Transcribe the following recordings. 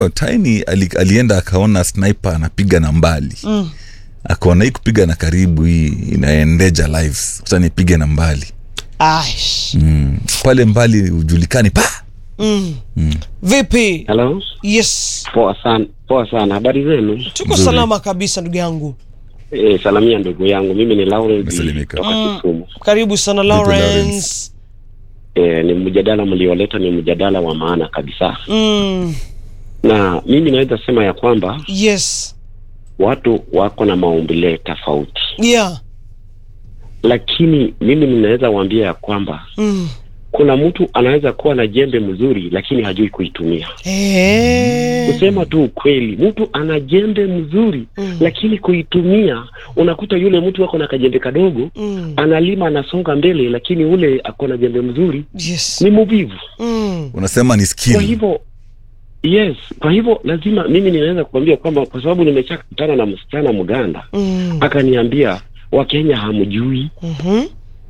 tiny ali, alienda akaona sniper anapiga na mbali mm. akaona hii kupiga na karibu hii inaendeja lives sasa nipige na mbali Aish. mm. pale mbali hujulikani pa Mm. vipi Hello. yes Poa sana, poa sana. Habari zenu? tuko Nzuri. salama kabisa ndugu yangu E, salamia ndugu yangu. Mimi ni Lawrence Umesalimika. kutoka Kisumu. karibu sana Lawrence? lawrence E, ni mjadala mlioleta ni mjadala wa maana kabisa, mm. na mimi naweza sema ya kwamba yes watu wako na maumbile tofauti, yeah lakini mimi ninaweza waambia ya kwamba mm. kuna mtu anaweza kuwa na jembe mzuri lakini hajui kuitumia. Eh. Kusema tu ukweli, mtu ana jembe mzuri Mm. lakini kuitumia, unakuta yule mtu ako na kajembe kadogo Mm. analima anasonga mbele, lakini ule ako na jembe mzuri yes ni muvivu. mm. unasema ni Kwa skill hivyo yes, kwa hivyo lazima mimi ninaweza kukwambia kwamba kwa sababu nimeshakutana na msichana Mganda Mm. akaniambia Wakenya hamjui. Mhm.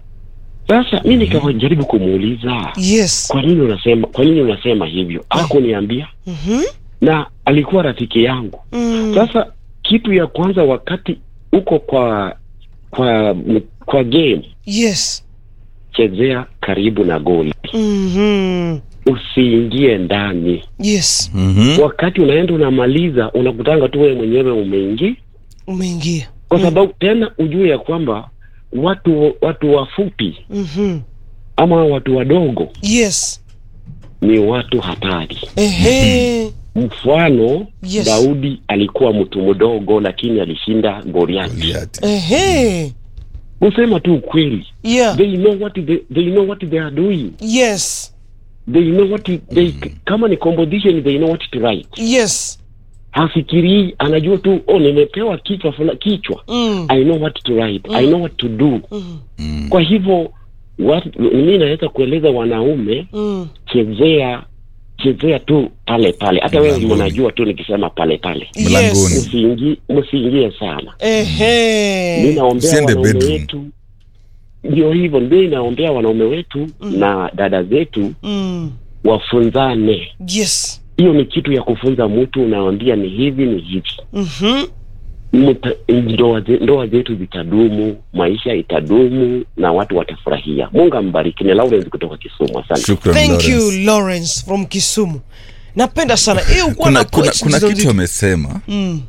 Sasa mi nikajaribu kumuuliza yes kwa nini unasema kwa nini unasema hivyo, hakuniambia Mhm. na alikuwa rafiki yangu. Mm. Sasa kitu ya kwanza, wakati uko kwa kwa kwa game, yes chezea karibu na goli, Mhm. usiingie ndani. yes mm-hmm. Wakati unaenda unamaliza, unakutanga tu wewe mwenyewe umeingia, umeingia kwa sababu tena ujue ya kwamba watu watu wafupi Mhm. ama watu wadogo yes ni watu hatari. ehe Mfano, Yes. Daudi alikuwa mtu mdogo, lakini alishinda Goliathi. Goliathi. ehe Kusema tu ukweli, yeah they know what they, they know what they are doing yes they know what they, kama ni composition they know what to write yes hafikirii anajua tu oh nimepewa kichwa fula, kichwa mm. i know what to write i know what to do Mm. Mm. kwa hivyo wat- mimi naweza kueleza wanaume Mm. chezea chezea tu pale pale hata wewe Mlangoni. mnajua tu nikisema pale pale Mlangoni. yes msiingie msiingie sana mi ehe naombea Usiende wanaume bedroom. wetu ndio hivyo ndio naombea wanaume wetu na dada zetu mm. wafunzane yes hiyo ni kitu ya kufunza mtu unaambia ni hivi ni hivi Mhm. Mta- ndoa ze- ndoa zetu zitadumu maisha itadumu na watu watafurahia mungu ambariki ni lawrence kutoka kisumu asante Shukran, thank Lawrence. you lawrence from kisumu napenda sana hiyo ukuwa kuna, na kuna, points kuna nzito kitu amesema mm.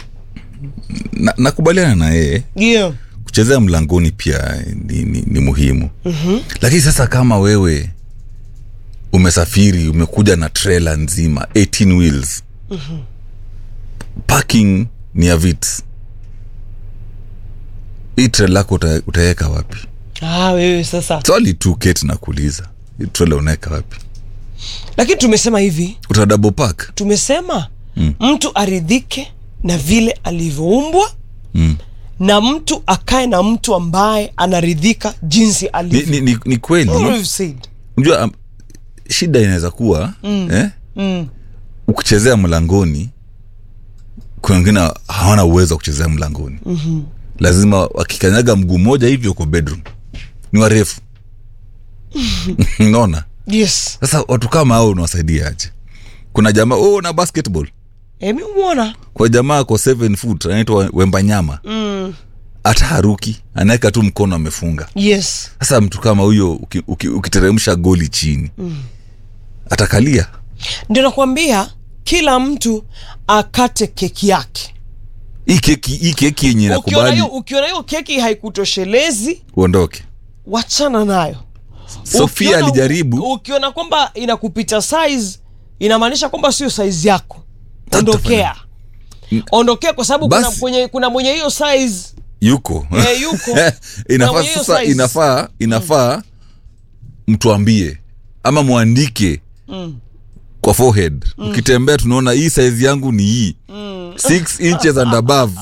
na, nakubaliana na yeye yeah kuchezea mlangoni pia ni, ni, ni muhimu Mhm. lakini sasa kama wewe umesafiri umekuja na trela nzima 18 wheels parking ni ya vits hii trela yako uta, utaweka wapi ah wewe sasa swali tu keti na kuuliza hii trela unaweka wapi lakini tumesema hivi uta double park tumesema mm. mtu aridhike na vile alivyoumbwa mm. na mtu akae na mtu ambaye anaridhika jinsi ni, alivyo ni, ni, ni kweli All we've said. unajua um, shida inaweza kuwa mm. eh? Mm. ukichezea mlangoni kuna wengine hawana uwezo wa kuchezea mlangoni mm-hmm. lazima wakikanyaga mguu mmoja hivyo uko bedroom ni warefu naona yes sasa watu kama hao unawasaidia aje kuna jamaa oh, na basketball emi umwona kwa jamaa ako 7 foot anaitwa wembanyama mm. hata haruki anaweka tu mkono amefunga yes sasa mtu kama huyo uki- uki- ukiteremsha goli chini mm. atakalia ndio nakwambia kila mtu akate keki yake hii keki hii keki yenye ukiona nakubali hiyo ukiona hiyo keki haikutoshelezi uondoke wachana nayo sofia Ukiona- alijaribu ukiona kwamba inakupita size inamaanisha kwamba sio size yako Tata ondokea ondokea kwa sababu kuna, Basi- kwenye, kuna mwenye hiyo size yuko Eh, yuko. Na inafaa mwenye hiyo sasa size. inafaa inafaa mtuambie ama mwandike Mm. kwa forehead ukitembea tunaona hii size yangu ni hii six inches and above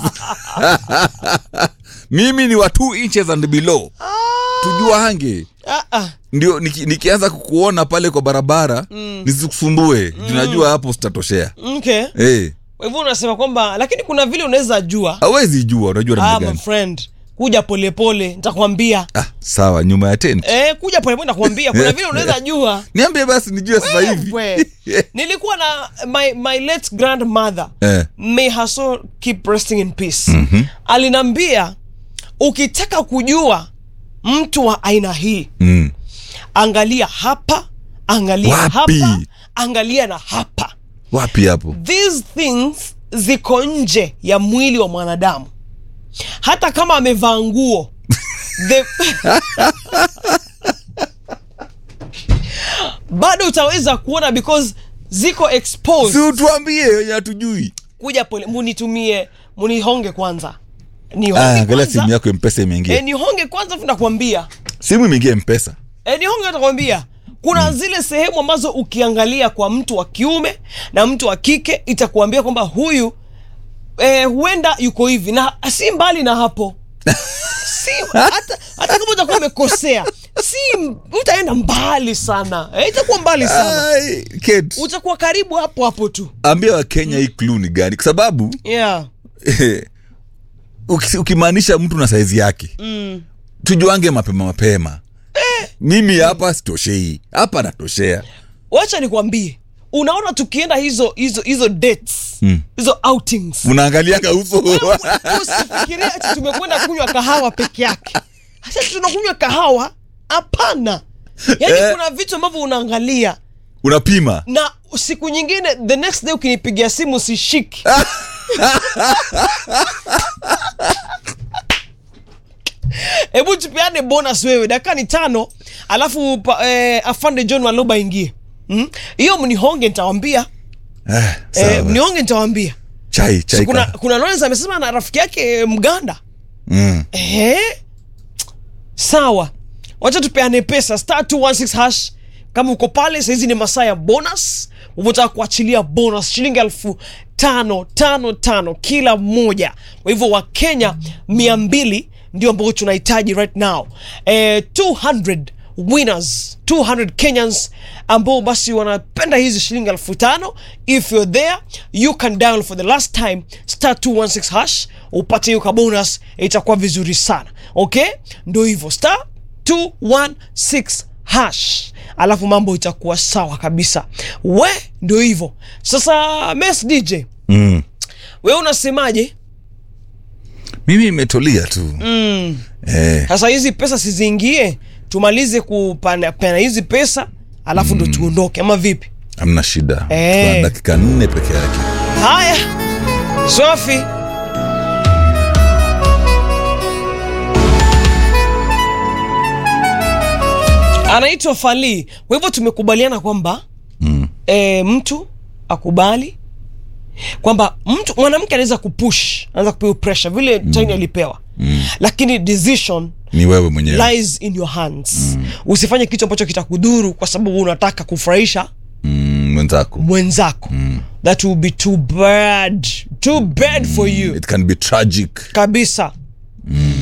mimi ni wa two inches and below tujua hange ah, ah. ndio niki, nikianza kukuona pale kwa barabara nisikusumbue tunajua hapo sitatoshea okay hey, kwa hivyo unasema kwamba lakini kuna vile unaweza jua awezi jua unajua namna ah, my gani friend kuja polepole nitakwambia ah, sawa nyuma ya tent eh, kuja polepole nitakwambia kuna vile unaweza jua niambie basi nijue sasa hivi We. nilikuwa na my, my late grandmother Eh. may her soul keep resting in peace mm-hmm. alinambia ukitaka kujua mtu wa aina hii mm. angalia hapa angalia Wapi? hapa angalia na hapa wapi hapo these things ziko nje ya mwili wa mwanadamu hata kama amevaa nguo the... bado utaweza kuona because ziko exposed si utuambie wenye hatujui kuja pole munitumie munihonge kwanza Ah, nihonge angalia simu kwanza yako mpesa imeingia e, nihonge kwanza fu nakwambia simu imeingia mpesa e, nihonge nakwambia kuna zile sehemu ambazo ukiangalia kwa mtu wa kiume na mtu wa kike itakuambia kwamba huyu eh, huenda yuko hivi na si mbali na hapo si hata, hata kama utakuwa umekosea si utaenda mbali sana eh, itakuwa mbali sana Ai, Kate, utakuwa karibu hapo hapo tu ambia wakenya hii clue ni gani kwa sababu yeah. uki- ukimaanisha mtu na saizi yake mm. tujuange mapema mapema mimi hapa sitoshei hapa natoshea wacha nikwambie unaona tukienda hizo hizo hizo dates Mm. hizo outings unaangaliaga uso usifikirie ati tumekwenda kunywa kahawa peke yake hasa tunakunywa kahawa hapana yaani Eh. kuna vitu ambavyo unaangalia unapima na siku nyingine the next day ukinipigia simu sishiki hebu tupeane bonus wewe dakika ni tano alafu pa, eh, afande john waloba ingie Mm? hiyo mnihonge nitawambia Ah, sawa. eh, mnihonge nitawambia chai chai so, kuna, ka- kuna Lawrence amesema na rafiki yake eh, mganda mm. eh? sawa wacha tupeane pesa star 216 hash kama uko pale sahizi ni masaa ya bonus umetaka kuachilia bonus shilingi elfu tano tano tano kila mmoja kwa hivyo wakenya mia mbili ndio ambao tunahitaji right now eh, 200 winners 200 kenyans ambao basi wanapenda hizi shilingi elfu tano if you're there you can dial for the last time star 216 hash upate hiyo kabonus itakuwa vizuri sana okay ndo hivyo star 216 hash alafu mambo itakuwa sawa kabisa we ndo hivyo sasa mes dj Mm. we unasemaje mimi imetulia tu mm. eh. sasa hizi pesa siziingie tumalize kupana hizi pesa alafu ndo tuondoke ama vipi amna shida Eh. Tuna dakika nne peke yake haya sofi anaitwa falii kwa hivyo tumekubaliana kwamba mm. e, mtu akubali kwamba mtu mwanamke anaweza kupush anaweza kupewa pressure vile mm. tiny alipewa mm. lakini decision ni wewe mwenyewe lies in your hands mm. usifanye kitu ambacho kitakudhuru kwa sababu unataka kufurahisha mm, mwenzako mwenzako mm. that will be too bad too bad for you it can be tragic kabisa mm.